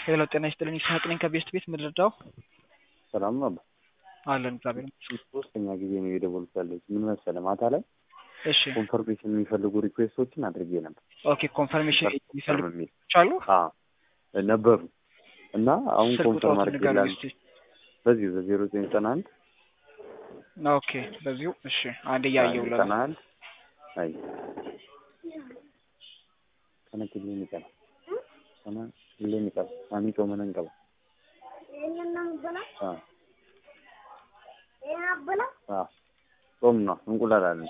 ሄሎ ጤና ይስጥልኝ ይስሐቅ ነኝ ከቤስት ቤት ምድርዳው ሰላም ነው። አለን እግዚአብሔር ሶስተኛ ጊዜ ነው የደወሉት ያለች ምን መሰለህ ማታ ላይ እሺ ኮንፈርሜሽን የሚፈልጉ ሪኩዌስቶችን አድርጌ ነበር ኦኬ ኮንፈርሜሽን የሚፈልጉ የሚል አሉ አዎ ነበሩ እና አሁን ስልክ ኮንፈርም ቁጥሮትን አድርጌ ንገሩኝ ላል እስኪ በዚሁ በዜሮ ዘጠኝ ዘጠና አንድ ኦኬ በዚሁ እሺ አንድ እያየው ለ ዘጠና አንድ አይ kana killeen ni qaba kana killee ni qaba saamii coomanan qaba Ah. Ah. ጾም ነው እንቁላል አለን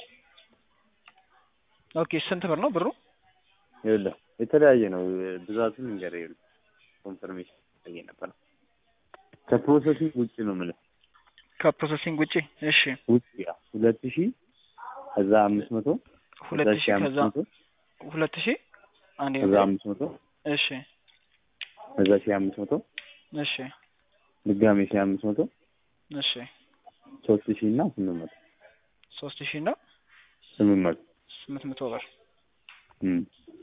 ኦኬ ስንት ብር ነው ብሩ ይኸውልህ የተለያየ ነው ብዛቱን እንገር ይኸውልህ ኮንፈርሜሽን ጠየ ነበር ከፕሮሰሲንግ ውጭ ነው የምልህ ከፕሮሰሲንግ ውጪ እሺ ውጭ ያ ሁለት ሺህ ከዛ አምስት መቶ ሁለት ከዛ ሺህ ሺህ አምስት ከዛ መቶ ሁለት ሺህ አንድ ከዛ አምስት መቶ እሺ ከዛ ሺህ አምስት መቶ እሺ ድጋሜ ሺህ አምስት መቶ እሺ ሶስት ሺህ እና ስምንት መቶ ሶስት ሺህ እና ስምንት መቶ ስምንት መቶ ብር እም።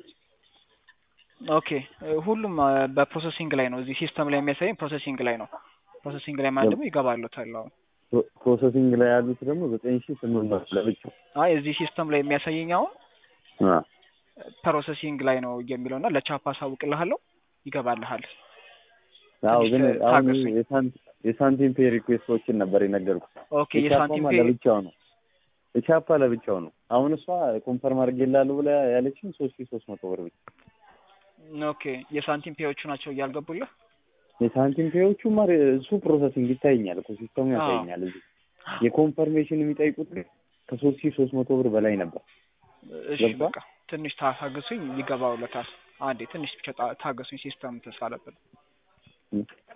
ኦኬ እ ሁሉም አ፣ በፕሮሰሲንግ ላይ ነው እዚህ ሲስተም ላይ የሚያሳየኝ ፕሮሰሲንግ ላይ ነው ፕሮሰሲንግ ላይ ማለት ደግሞ ይገባሉታል አሁን ፕሮ- ፕሮሰሲንግ ላይ ያሉት ደግሞ ዘጠኝ ሺህ ስምንት መቶ ለብቻው አይ እዚህ ሲስተም ላይ የሚያሳየኝ አሁን አ ፕሮሰሲንግ ላይ ነው የሚለው እና ለቻፓ አሳውቅልሃለሁ ይገባልሃል አዎ ግን ትንሽ አሁን ታገሱኝ። የሳን- የሳንቲም ፔ ሪኩዌስቶችን ነበር የነገርኩት ኦኬ የሳንቲም የቻፓማ ፔ ለብቻው ነው የቻፓ ለብቻው ነው አሁን እሷ ኮንፈርም አድርጌልሃለሁ ብላ ያለችኝ ሶስት ሺህ ሶስት መቶ ብር ብቻ ኦኬ የሳንቲም ፔዎቹ ናቸው እያልገቡልህ የሳንቲም ፔዎቹማ እሱ ፕሮሰሲንግ ይታየኛል እኮ ሲስተሙ አዎ። ያሳየኛል እዚህ የኮንፈርሜሽን የሚጠይቁት ግን ከሶስት ሺህ ሶስት መቶ ብር በላይ ነበር እሺ ገባ? በቃ ትንሽ ታገሱኝ ይገባውለታል አንዴ ትንሽ ብቻ ታ- ታገሱኝ ሲስተም ተሳለብን